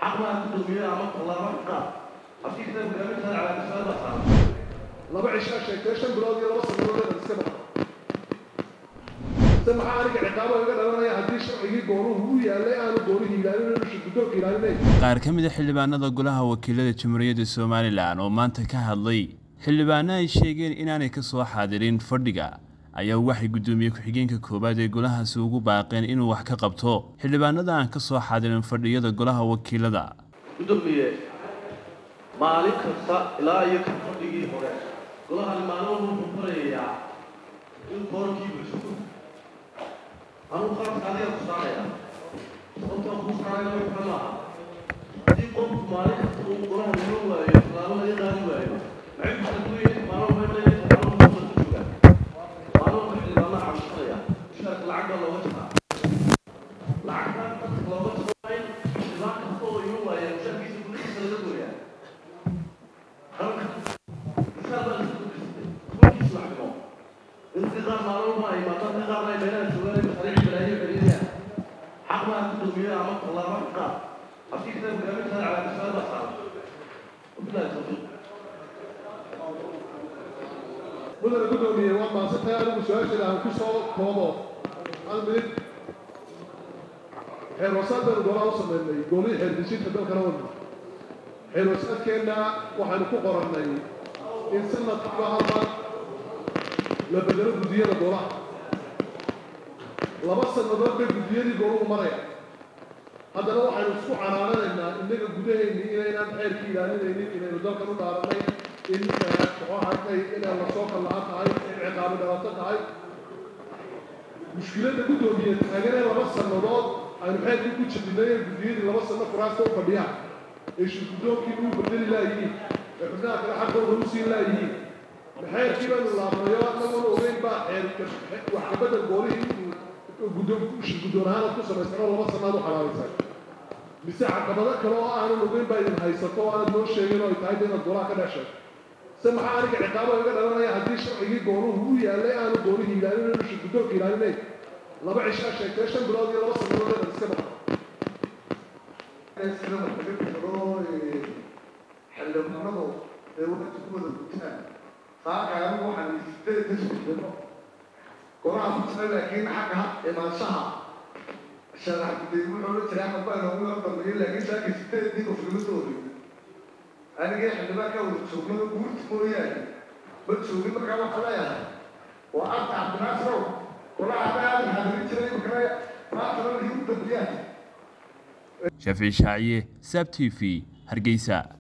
xaqmaa ku dulmiya ama tallaabo qaad afkii kitaabka gaaminta calaamisada saaran laba cishaa sheegtay shan bilood iyo laba sannadood iska baxa se maxaa aniga ciqaabo iga dhalanaya haddii sharcigii goonuhu u yaalay aanu goonihii ilaalinayn usha guddoonka ilaalinayn qaar ka mid a xildhibaanada golaha wakiilada jamhuuriyadda somalilan oo maanta ka hadlay xildhibaano ay sheegeen inaanay ka soo xaadirin fadhiga ayaa waxay guddoomiye ku-xigeenka koowaad ee golahaasi ugu baaqeen inuu wax ka qabto xildhibaanada aan ka soo xaadirin fadhiyada golaha wakiilada gudoomiye maalin kasta ilaa iyo ka fadhigii hore golahani maalin walba wuxuu barayayaa in koorkii bulshado anugu qaabka adiga ku saaraya sababtaan kuu saarayna wax kale maaha haddii qofku maalin kasta uu golaha nima waayo tallaabo laga qaadi waayo maxay ku kala duwan yihiin maalin walba inay maalin walba ku joogaan maalin walba xildhibaanaa cabsanaya mushaarka lacag baa looga jaraa lacagtaan dadka looga jaro in xildhibaan kasta oo ima waaya mushaarkiisa gudihiisa laga gooyaa halka misaal baa lasu gudbisatay kulkiis lacagmo intii qaar maalin walba ay imaadaan in qaarna ay meelaha joogaan masariic balaayo celiyayaan xaq maa ku dulmiya ama tallaabo qaad afkii kitaabka gaaminta calaamisada saaran wabilahi tawfiiq mudana guddoomiye waa maasantay anigu su-aasheeda aan ku soo koobo hal minid xeer wasaad baynu golaha u sameynay goolihii xeer dejinta dalkana wadna xeer wasaadkeenna waxaynu ku qorannay in sanadkiiba hal mar la bedelo guddiyada golaha laba sannadood bay guddiyadii gooluhu maraya haddana waxaynu isku canaananaynaa innaga gudaheennii inaynaan xeerkii ilaalinaynin inaynu dalkan u dhaaranay in muxuu ahaatay inay lasoo kallaha tahay in ciqaabi dhalato tahay mushkiladda guddoomiye taaganee laba sannadood aynu xeerkii ku jabinay ee guddiyadii laba sanno kuraasta u fadhiyaan ee shirgudoonkii uu bedeli laayihiin ee xubnaha kale xaqooda u siin laayihiin maxeerkii baynu laabnayo annaguna ogeyn baa xeer wax kabedel goolihii uu guddoon shirguddoon ahaan ku samaysano laba sannaad u xalaalaysay mise caqabado kale oo aanan ogeyn baa idin haysato oo aanad noo sheegin oo ay tahay inaad golaha ka dhex sheegto se maxaa aniga ciqaabo iga dhalanaya haddii sharcigii goonuhu u yaalay aanu goonihii ilaalinayn usha guddoonka ilaalinayn laba cishaa sheegtay shan bilood iyo laba sannadood iska baxa xildhibaanadu ee waqti ku wada gutaan saakaanu waxaan sideed ka sugdano golaha ku jira laakiin xagga imaanshaha sharax gudey wuxuu la jiray axmed baa inoogu yar dambeeyey laakiin saaka sideedii qof lama soo wareegin anigii xildhibaan ka wada joognada guurti mooyaane ma joogin markaa waxaa leeyahay waa arta cabdinaasarow golaha adaa xadirin jiray markana maantana wixii u dambeeyaan shaafici shaaciye sab t v hargeysa